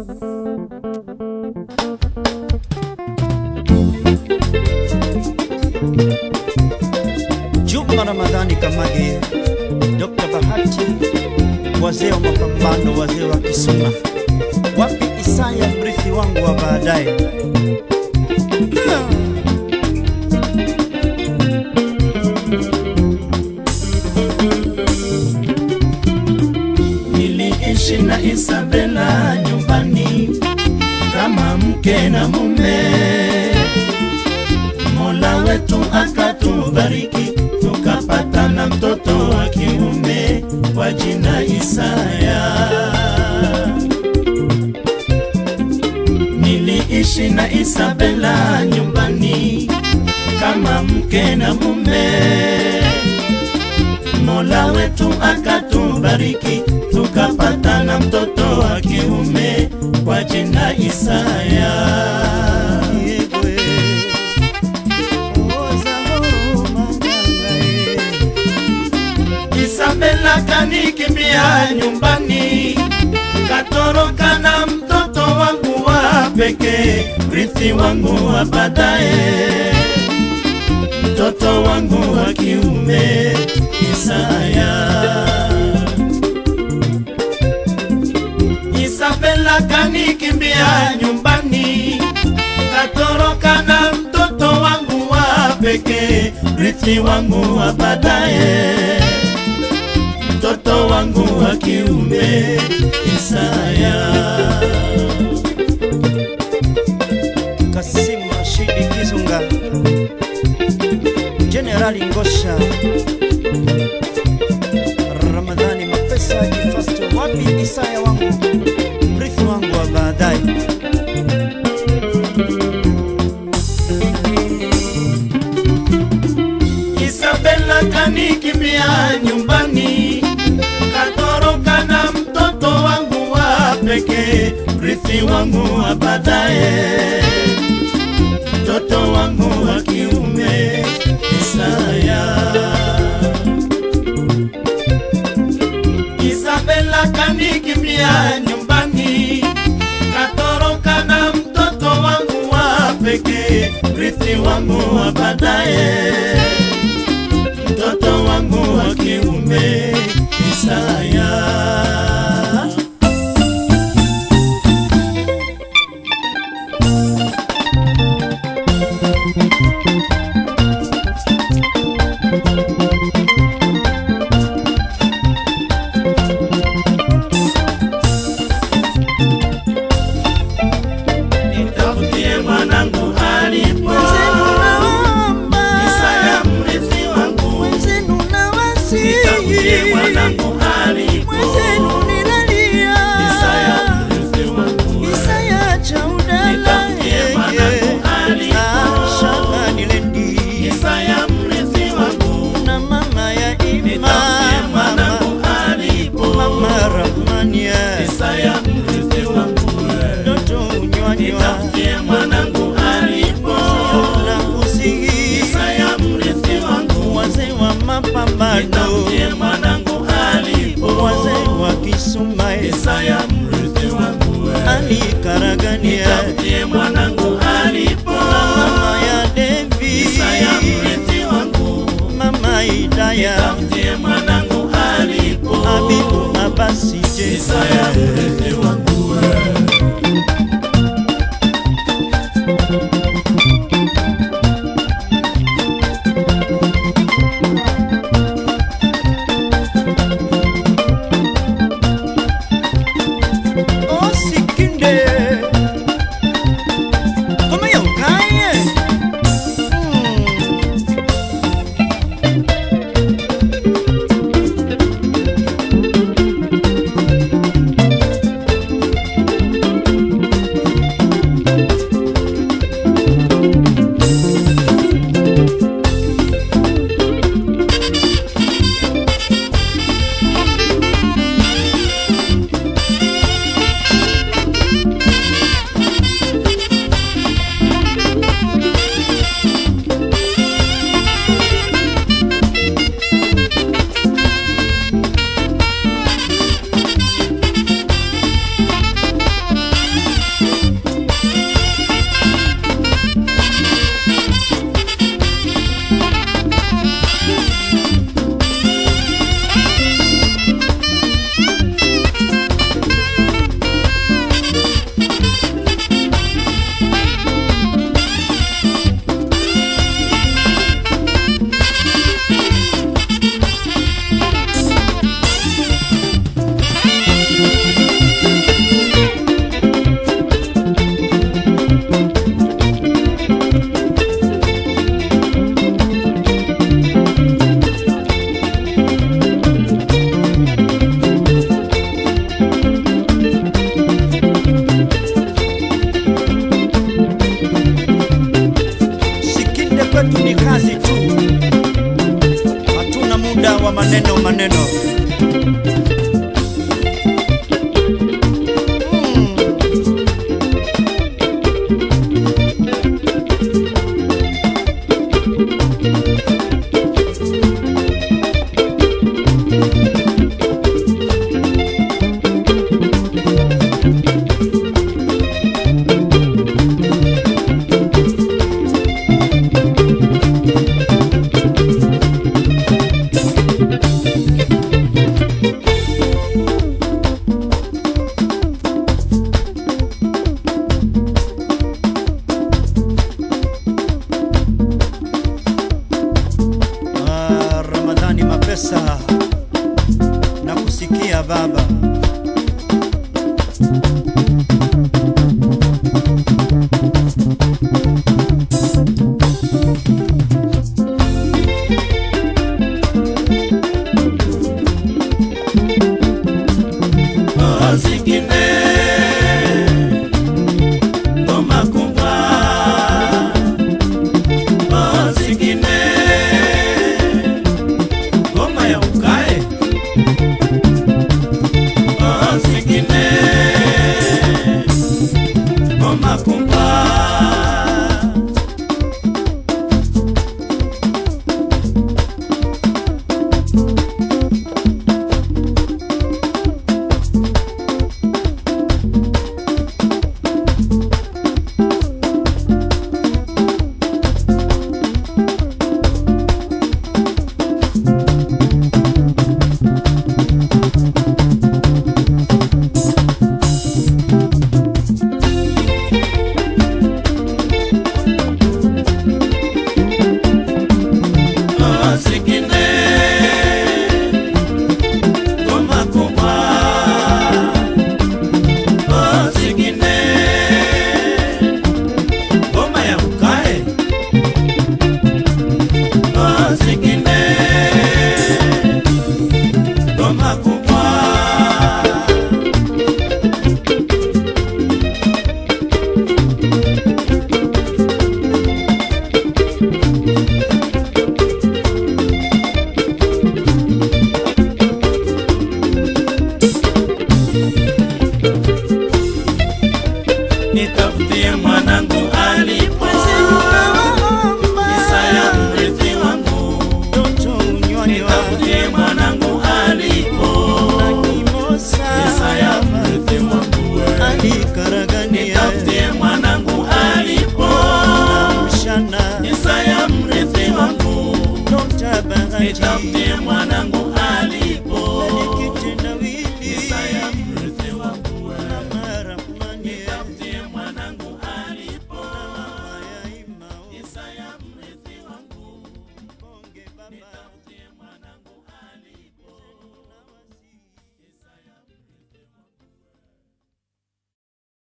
Juma Ramadhani Kamage, Dr. Bahati, wazee wa mapambano, wazee wa Kisuma. Wapi Isaya, mrithi wangu wa baadaye? Niliishi na Isabela nyumbani kama mke na mume. Mola wetu akatubariki, tukapata na mtoto wa kiume kwa jina Isaya. Niliishi na Isabela nyumbani kama mke na mume. Mola wetu akatubariki, tukapata na mtoto wa kiume kwa jina Isaya. Yegwe, oza huruma nyangae. Isabela kanikimbia nyumbani, katoroka na mtoto wangu wa pekee, rithi wangu wa baadaye, mtoto wangu wa kiume Isaya. Isabela kanikimbia nyumbani, katoroka na mtoto wangu wa pekee, rithi wangu wa baadaye, mtoto wangu wa kiume Isaya. Kasimu Rashidi Kizunga, Generali Ngosha, Ramadhani Mapesa Jifasto, wapi Isaya wangu, mrithi wangu wa baadaye. Isabela kanikimbia nyumbani, katoroka na mtoto wangu wa pekee, rithi wangu wa baadaye, mtoto wangu wa kiume Isaya. Isabela kanikimbia nyumbani, katoroka na mtoto wangu wa pekee, rithi wangu wa baadaye, mtoto wangu wa kiume Isaya. Nitafutie mwanangu alipo, Isaya mrithi wangu. Nitafutie mwanangu alipo, Isaya mrithi wangu. Nitafutie mwanangu alipo, Isaya mrithi wangu. Nitafutie mwanangu alipo, Isaya mrithi wangu. Nitafutie mwanangu alipo, Isaya mrithi wangu. Wazee wa mapambano, Nitafutie mwanangu alipo, wazee wa Kisuma, Isaya mrithi wangu. Ali Karagania, Nitafutie mwanangu alipo, mama ya Isaya Devi, mrithi wangu. mama Idaya, Nitafutie mwanangu alipo, Abibu Abasi Isaya mrithi wangu. Osikinde, kama ya ukaye. Mm. zingine ngoma kubwa oh, zingine ngoma ya ukae oh, zingine ngoma kubwa oh, zingine ngoma kubwa oh, zingine ngoma ya ukae oh, zingine ngoma kubwa nitafutie mwanangu alipo Isaya mrithi wangu nitafutie mwanangu alipo Isaya mrithi wangu nitafutie mwanangu alipo Isaya mrithi wangu nitafutie mwanangu alipo Isaya mrithi wangu nitafutie mwanangu alipo Isaya mrithi wangu nitafutie